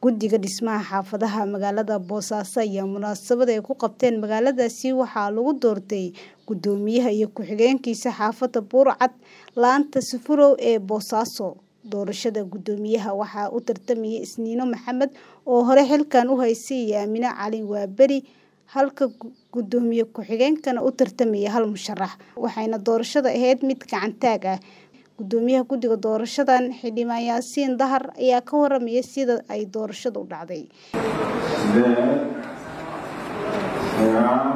Guddiga Dhismaha Xaafadaha magaalada Boosaaso ayaa munaasabad ay ku qabteen magaaladaasi waxaa lagu doortay guddoomiyaha iyo ku-xigeenkiisa xaafadda Buur-Cad laanta Sufurow ee Boosaaso. Doorashada guddoomiyaha waxaa u tartamayay Isniino Maxamed oo hore xilkan u haysay iyo Aamine Cali Waaberi halka guddoomiye ku-xigeenkana u tartamayay hal musharax, waxayna doorashada ahayd mid gacan taag ah. Guddoomiyaha guddiga doorashadan Xildhibaan Yaasiin Dahar ayaa ka warramaya sida ay doorashadu u dhacday. Sideed, sagaal,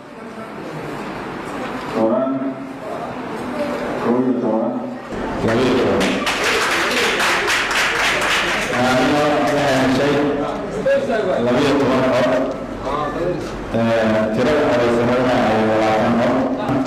toban, kow iyo toban, laba iyo toban. Anigoo waxay heshay laba iyo toban cod. Tirada codeysanadana ay labaatan cod.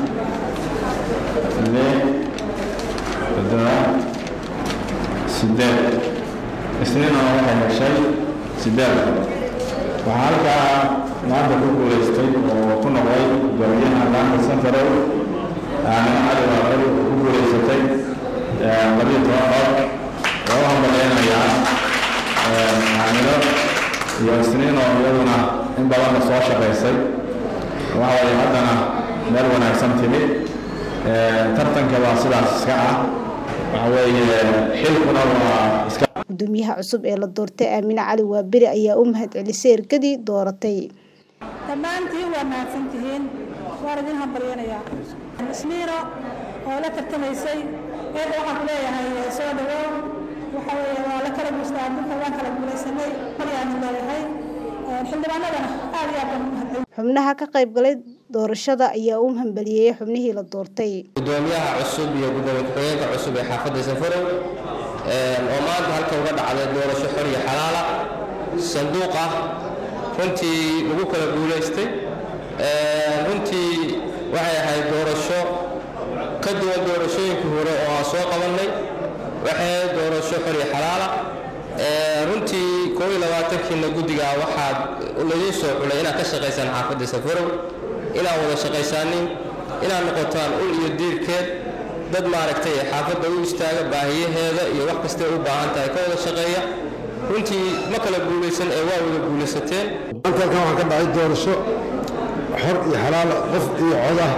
Lix, toddoba, sideed. Isniina waxay heshay sideed cod. Waxaa halkaa maanta ku guuleystay oo ku noqday guddoomiyaha laanta Sufurow Aamine Cali Waaberi oo ku guuleysatay laba iyo toban cod. Waa u hambaleynayaa Aamino iyo Isniin oo iyaduna in badanna soo shaqaysay. Waxa weeye haddana meel wanaagsan timid. Tartanka waa sidaas iska ah. Waxa weeye xilkuna waa iska Guddoomiyaha cusub ee la doortay Aamine Cali Waaberi ayaa u mahadcelisay ergadii dooratay. dhammaantiin waa mahadsantihiin waan idin hambalyanayaa isniino oo la tartamaysay eedda waxaan ku leeyahay soo dhawow waxa weeye waa la kala guustaa adduunka waan kala guulaysanay maryaanu leeyahay xildhibaanadana aad iyo aad baan u mahadcelin Xubnaha ka qayb galay doorashada ayaa u hambalyeeyay xubnihii la doortay. guddoomiyaha cusub iyo guddoomiye ku-xigeenka cusub ee xaafadda Sufurow oo maanta halka uga dhacday doorasho xor iyo xalaala sanduuq ah runtii lagu kala guulaystay runtii waxay ahayd doorasho ka duwan doorashooyinkii hore oo aan soo qabannay waxay ahayd doorasho xor iyo xalaala runtii koob iyo labaatankiina guddiga waxaad laydin soo xulay inaad ka shaqaysaan xaafadda Sufurow inaad wada shaqaysaanin inaad noqotaan ul iyo diirkeed dad maaragtay xaafadda u istaaga baahiyaheeda iyo wax kastay u baahan tahay ka wada shaqeeya runtii ma kala guulaysan ee waa wada guulaysateen maanta halkan waxaa ka dhacay doorasho xor iyo xalaal qof iyo cod ah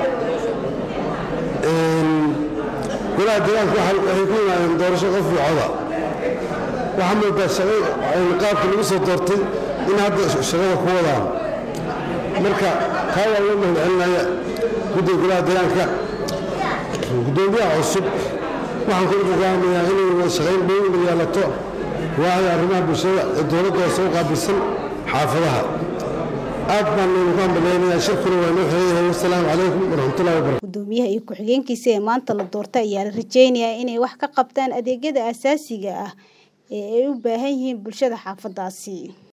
golaha deegaanka waxay ku yimaadeen doorasho qof iyo coda waxaa moodaa shaqo qaabka lagu soo doortay in hadda shaqada ku wadaan marka taa waa loo mahadcelinaya guddiga golaha deegaanka guddoomiyaha cusub waxaan kula gogaamayaa inay wada shaqayn dhow la yeelato waayo arrimaha bulshada ee dowladda hoose u qaabilsan xaafadaha aad baan idinku hambaleynayaa shirkuna waa inoo xeeyahay wasalaamu calaykum waraxmatullahi wabarakatu Guddoomiyaha iyo ku-xigeenkiisa ee maanta la doortay ayaa la rajeynayaa inay wax ka qabtaan adeegyada aasaasiga ah ee ay u baahan yihiin bulshada xaafadaasi.